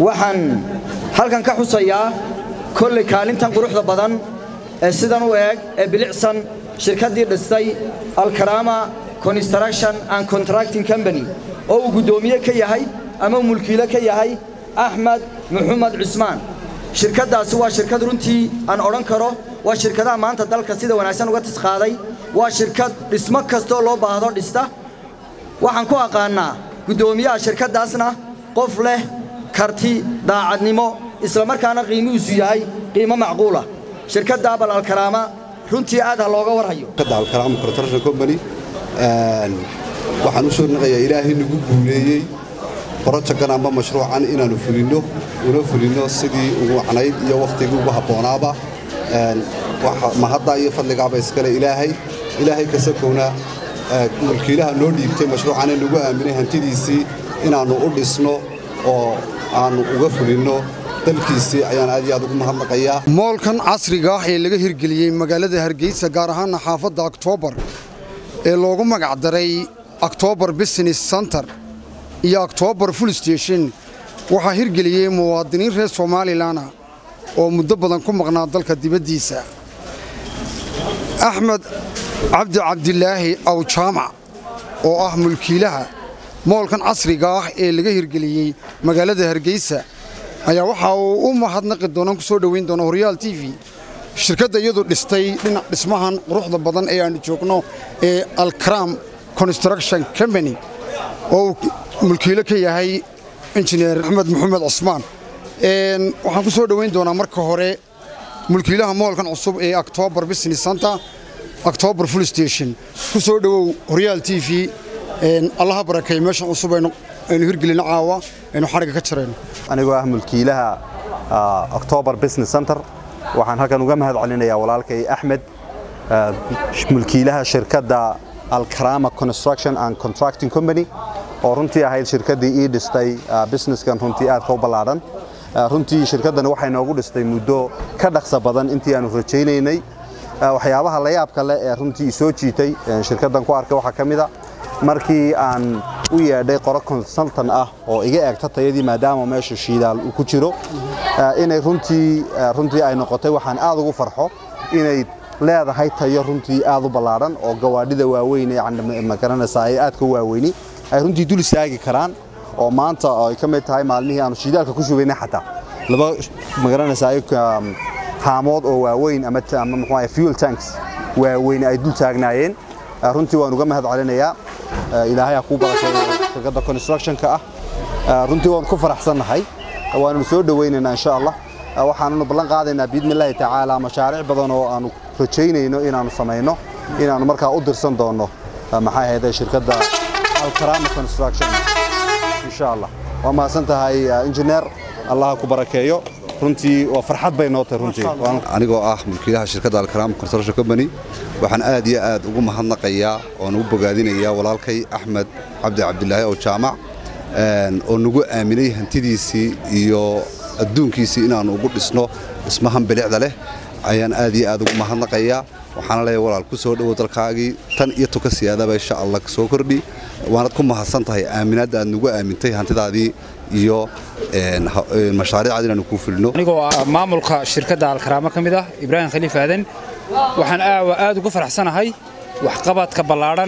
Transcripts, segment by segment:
waxaan halkan ka xusayaa kolley kaalintan quruxda badan ee sidan u eeg ee bilicsan shirkaddii dhistay alkarama construction and contracting company oo uu guddoomiye ka yahay ama uu mulkiile ka yahay axmed maxamed cismaan shirkaddaasi waa shirkad runtii aan odhan karo waa shirkadaha maanta dalka sida wanaagsan uga tisqaaday waa shirkad dhismo kastoo loo baahdo dhista waxaan ku aqaannaa guddoomiyaha shirkaddaasna qof leh karti daacadnimo islamarkaana qiimihiisu yahay qiimo macquula shirkadda abal alkaraama runtii aad ha looga warhayo alkaraama construction company waxaan u soo naqayaa ilaahay nagu guuleeyey brojekan amba mashruucan inaannu fulinno una fulinno sidii ugu wacnayd iyo wakhtigii ugu habboonaaba mahadda iyo fadligaaba iskale ilaahay ilaahay kasakowna mulkiilaha noo dhiibtay mashruucana nagu aaminay hantidiisii inaannu u dhisno oo aannu uga fulinno dalkiisii ayaan aad iyo aad ugu mahadnaqayaa moolkan casriga ah ee laga hirgeliyey magaalada hargeysa gaar ahaana xaafadda oktoobar ee loogu magacdaray oktoobar business center iyo oktoobar full station waxaa hirgeliyey muwaadiniin reer somalilanah oo muddo badan ku maqnaa dalka dibaddiisa axmed cabdi cabdilaahi awjaamac oo ah mulkiilaha moolkan casriga ah ee laga hirgeliyey magaalada hargeysa ayaa waxa uu u mahadnaqi doonaan ku soo dhoweyn doona horyaal t v shirkadda iyadu dhistay dhinac dhismahan quruxda badan ee aannu joogno ee alkaram construction company oo uu mulkiilo ka yahay injineer axmed maxamed cusmaan waxaan ku soo dhoweyn doonaa marka hore mulkiilaha moolkan cusub ee octobar business center octobar full station ku soo dhowow horyaal t v allaha barakeey meeshan cusub aynu hirgelino caawa aynu xarigga ka jarayno anigoo ah mulkiilaha octobar business center waxaan halkan uga mahad celinayaa walaalkay axmed mulkiilaha shirkadda alkarama construction and contracting company oo runtii ahayd shirkaddii ii dhistay businesskan runtii aadka u ballaadhan runtii shirkaddani waxay noogu dhistay muddo ka dhaqsa badan intii aanu rajaynaynay waxyaabaha la yaabka leh ee runtii soo jiitay shirkaddan ku arkay waxaa ka mid a markii aan u yeedhay qoro consultan ah oo iga eegta tayadii maadaama meesha shiidaal uu ku jiro inay runtii runtii ay noqotay waxaan aad ugu farxo inay leedahay tayo runtii aad u ballaadhan oo gawaadhida waaweyn ee magaranaysaa ay aadka u waaweyni ay runtii dul istaagi karaan oo maanta ay ka mid tahay maalmihii aanu shiidaalka ku shubaynay xataa laba magaranaysaa haamood oo waaweyn ama ama muxuu ahay fuel tanks waaweyn ay dul taagnaayeen runtii waan uga mahad celinayaa ilaahay ha kuu barakeeyo shirkadda constructionka ah runtii waan ku faraxsannahay waannu soo dhowaynaynaa insha allah waxaannu ballan qaadaynaa biidnillaahi tacaala mashaariic badan oo aanu rajaynayno inaannu samayno inaannu markaa u dirsan doonno maxay ahayde shirkadda alkarama construction insha allah waa mahadsan tahay injineer allaha ku barakeeyo runtii waa farxad bay noo tahay runtii anigoo ah mulkiilaha shirkadda alkarama construction company waxaan aad iyo aad ugu mahadnaqayaa oon ugu bogaadinayaa walaalkay axmed cabdi cabdilaahi oo jaamac oo nagu aaminay hantidiisii iyo adduunkiisii inaannu ugu dhisno dhismahan bilicda leh ayaan aad iyo aad ugu mahadnaqayaa waxaana leeyahay walaal ku soo dhowow dalkaagii tan iyo tuka siyaadaba insha allah soo kordhi waanad ku mahadsan tahay aaminaadda aad nagu aamintay hantidaadii iyo mashaariicad inaanu kuu filno anigoo ah maamulka shirkadda alkaraamo ka mid ah ibraahim khaliif aadan waxaan aawa aad ugu faraxsanahay waxqabadka ballaadhan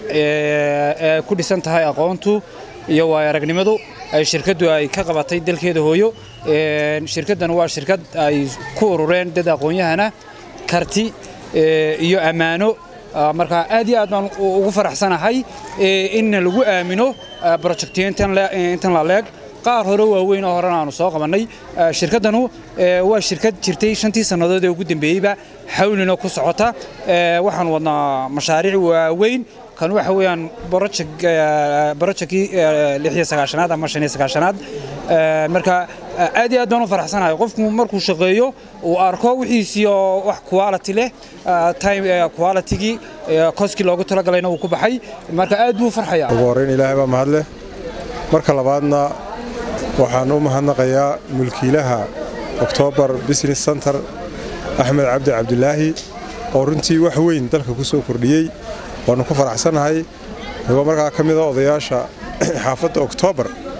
ee ku dhisan tahay aqoontu iyo waayo aragnimadu ay shirkaddu ay ka qabatay dalkeeda hooyo shirkaddan waa shirkad ay ku urureen dad aqoon-yahana karti iyo ammaano marka aad iyo aad baan ugu faraxsanahay in lagu aamino projectiyo intan la leeg qaar hore waaweyn oo horena aanu soo qabannay shirkaddanu waa shirkad jirtay shantii sannadood ee ugu dambeeyeyba xawlina ku socota waxaan wadnaa mashaariic waaweyn kan waxa weeyaan borojekii lixiyo sagaashanaad ama shan iyo sagaashanaad marka aad iyo aad baan u faraxsanahay qofku markuu shaqeeyo uu arko wixiisii oo wax quality leh time qualitygii koskii loogu talagalayna uu ku baxay marka aad buu u farxayaa ugu horrayn ilaahay baa mahadleh marka labaadna waxaan u mahadnaqayaa mulkiilaha oktoobar business center axmed cabdi cabdilaahi oo runtii wax weyn dalka ku soo kordhiyey waannu ku faraxsannahay anigoo markaa ka mida odayaasha xaafadda oktoobar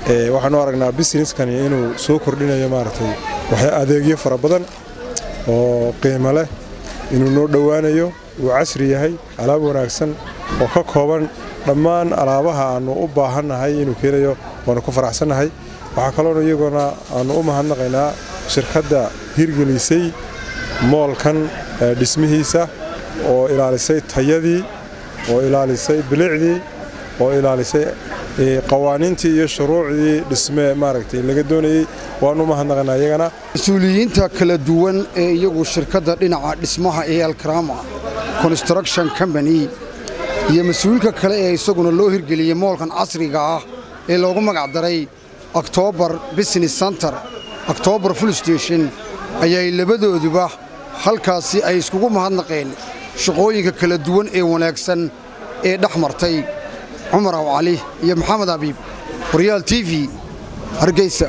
waxaanu aragnaa businesskani inuu soo kordhinayo maaragtay waxya adeegyo fara badan oo qiimo leh inuu noo dhowaanayo uu casri yahay alaab wanaagsan oo ka kooban dhammaan alaabaha aannu u baahannahay inuu keenayo waanu ku faraxsannahay waxaa kaloonu iyaguna aannu u mahadnaqaynaa shirkadda hirgelisay moolkan dhismihiisa oo ilaalisay tayadii oo ilaalisay bilicdii oo ilaalisay qawaaniintii iyo shuruucdii dhismee maaragtay laga doonayey waanu mahadnaqaynaa iyagana mas-uuliyiinta kala duwan ee iyagu shirkadda dhinaca dhismaha ee alkarama construction company iyo mas-uulka kale ee isaguna loo hirgeliyey moolkan casriga ah ee loogu magac daray octobar business center octobar full station ayay labadooduba halkaasi ay iskugu mahadnaqeen shaqooyinka kala duwan ee wanaagsan ee dhex martay cumar aw cali iyo maxamed abiib horyaal t v hargeysa